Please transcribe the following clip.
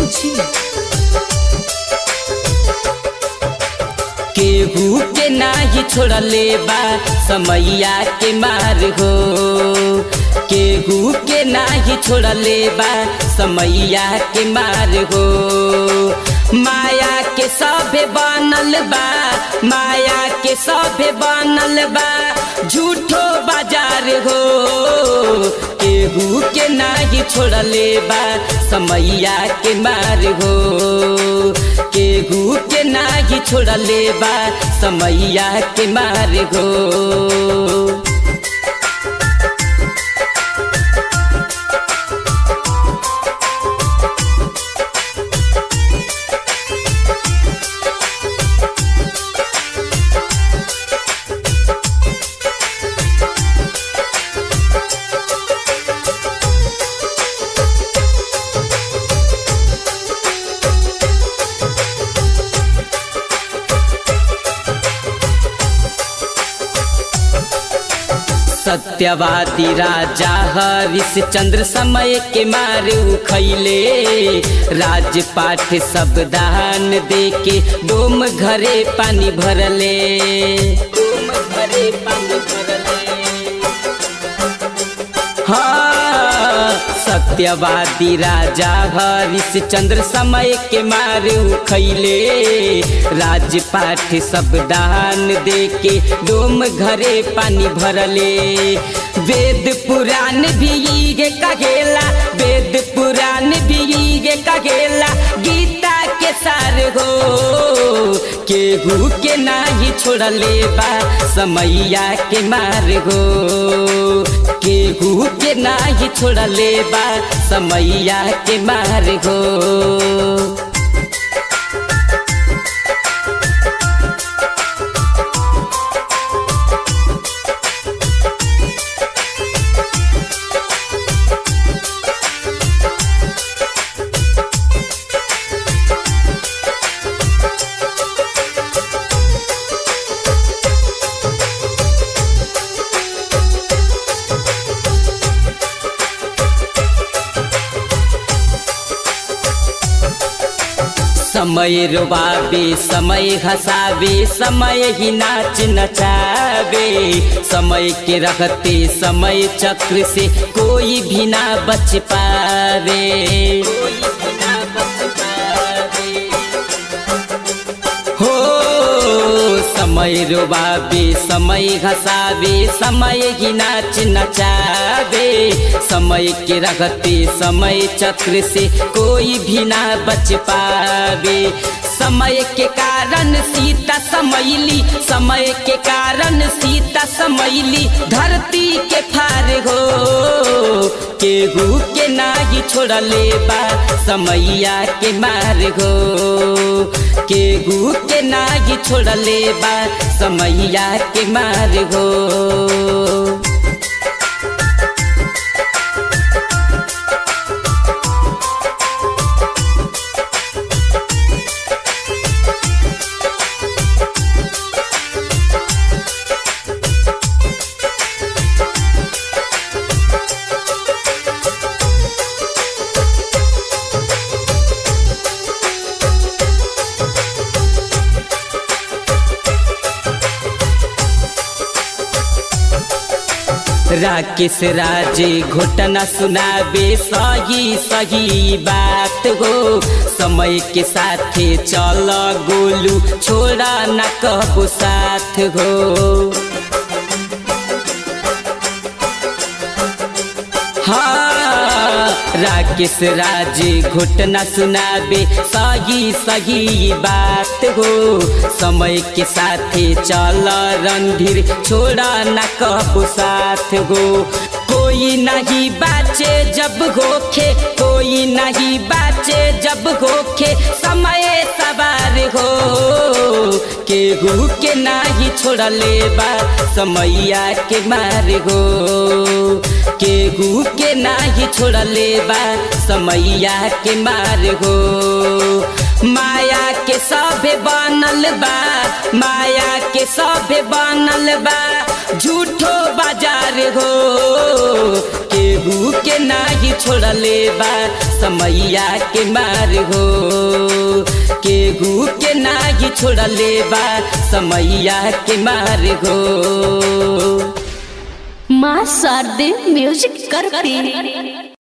छी केहू के नाही छोड़ले बा समैया के मार हो केहू के नाही छोड़ले बा समैया के मार हो माया के सभे बनल बा माया के सभे बनल बा झूठो बाजार हो केहू के नाही छोड़ले बा समैया के मार हो केहू के नाही छोड़ले बा समैया के मार हो सत्यवादी राजा हरिश्चंद्र समय के मारे उखैले राजपाठ सब दान दे के डोम घरे पानी भरले डोम घरे पानी भरले हाँ सत्यवादी राजा हरिश्चंद्र समय के मारे उखैले राजपाठ सब दान दे के डोम घरे पानी भरले वेद पुराण भी ये कहेला वेद पुराण भी ये कहेला गीता के सार हो केहू के नाही छोड़ले बा समैया के मार हो केहू के नाही छोड़ले बा समैया के मार हो समय रोबावे समय हंसावे समय ही नाच नचावे समय के रखते समय चक्र से कोई भी ना बच पावे कोई भी ना बच पावे हो समय रोबावे समय हंसावे समय ही नाच नचावे समय के रखते समय चक्र से कोई भी ना बच पावे समय के कारण सीता समैली समय के कारण सीता समैली धरती के फार हो केहू के नाही छोड़ले बा समैया के मार हो केहू के नाही छोड़ले बा समैया के मार हो राकेश राजे घोटना सुनाबे सही सही बात हो समय के साथे चल गोलू छोड़ा न कहबो साथ हो हाँ राकेश राजे घुटना सुनाबे सही सही बात हो समय के साथे चल रणधीर छोड़ा न कहबो साथ हो कोई नहीं बाचे जब होखे कोई नहीं बाचे जब होखे समय सवार हो केहू के नाही छोड़ले बा समैया के मार हो केहू के नाही छोड़ले बा समैया के मार हो माया के सभे बनल बा माया के सभे बनल बा झूठो बाजार हो के केहू के नाही छोड़ले बा समैया के मार हो केहू के नाही छोड़ले बा समैया के मार हो माँ शारदे म्यूजिक करती